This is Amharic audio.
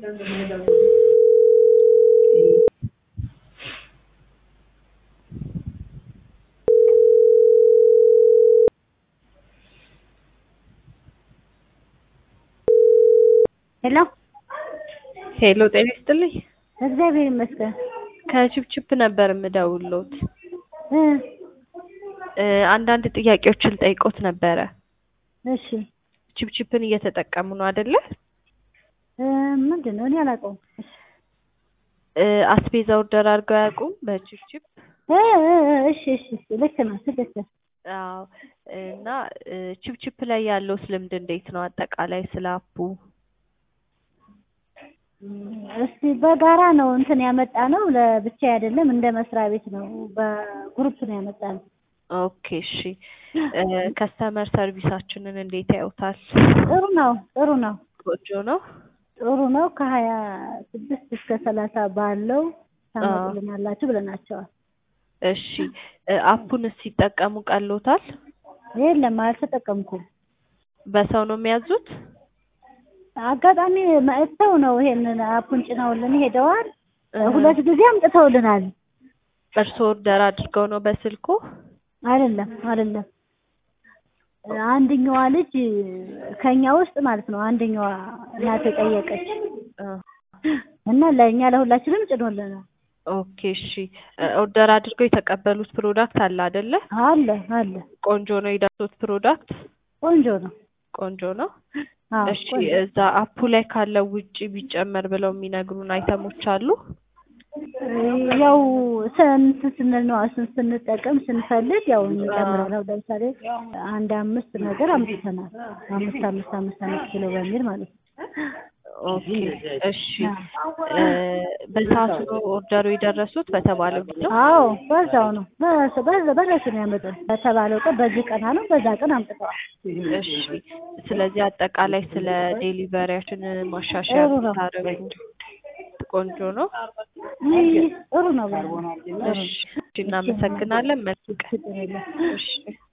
ሄሎ ሄሎ ጤና ይስጥልኝ። እግዚአብሔር ይመስገን ከችፕችፕ ነበር የምደውልዎት። እ እ አንዳንድ ጥያቄዎችን ልጠይቅዎት ነበረ። እሺ ችፕችፕን እየተጠቀሙ ነው አይደለ? እ ምንድን ነው እኔ አላውቀውም። እሺ እ አስቤዛ ኦርደር አድርገው አያውቁም በችፕችፕ? እ እ እ እሺ እሺ እሺ ልክ ነው ትክክል። አዎ እና እ ችፕችፕ ላይ ያለውስ ልምድ እንዴት ነው? አጠቃላይ ስለ አፑ እስቲ በጋራ ነው እንትን ያመጣ ነው ለብቻ አይደለም፣ እንደ መስሪያ ቤት ነው በግሩፕ ነው ያመጣ ነው። ኦኬ እሺ። እ ከስተመር ሰርቪሳችንን እንዴት ያዩታል? ጥሩ ነው ጥሩ ነው ቆንጆ ነው። ጥሩ ነው። ከሀያ ስድስት እስከ ሰላሳ ባለው ታመጡልናላችሁ ብለናቸዋል። እሺ እ አፑንስ ሲጠቀሙ ቀሎታል? የለም አልተጠቀምኩም። በሰው ነው የሚያዙት? አጋጣሚ መጥተው ነው ይሄንን አፑን ጭነውልን ሄደዋል። እ ሁለት ጊዜ አምጥተውልናል። እርስዎ ኦርደር አድርገው ነው በስልኩ? አይደለም አይደለም አንደኛዋ ልጅ ከኛ ውስጥ ማለት ነው አንደኛዋ እናቴ ጠየቀች እ እና ለእኛ ለሁላችንም ጭኖልናል። ኦኬ እሺ። እ ኦርደር አድርገው የተቀበሉት ፕሮዳክት አለ አይደለ? አለ አለ ቆንጆ ነው የደረሱት ፕሮዳክት? ቆንጆ ነው። ቆንጆ ነው። አዎ እሺ ቆንጆ እዛ አፑ ላይ ካለው ውጪ ቢጨመር ብለው የሚነግሩን አይተሞች አሉ? ያው ስንት ስንል ነው ስን ስንጠቀም ስንፈልግ ያው እንጨምራለን። ለምሳሌ አንድ አምስት ነገር አምጥተናል። አምስት አምስት አምስት አምስት ኪሎ በሚል ማለት ነው። ኦኬ እሺ። እ በሰዓቱ ነው ኦርደሩ የደረሱት በተባለው ጊዜ? አዎ በዛው ነው በስ- በዛ በራሱ ነው ያመጡት። በተባለው ቀን በዚህ ቀን አሉ በዛ ቀን አምጥተዋል። እሺ። ስለዚህ አጠቃላይ ስለ ዴሊቨሪያችን ማሻሻያ ጥሩ ነው። ብታደርጉ ቆንጆ ነው። ይህ ጥሩ ነው። እሺ እናመሰግናለን። መልካም ቀን። ችግር የለም። እሺ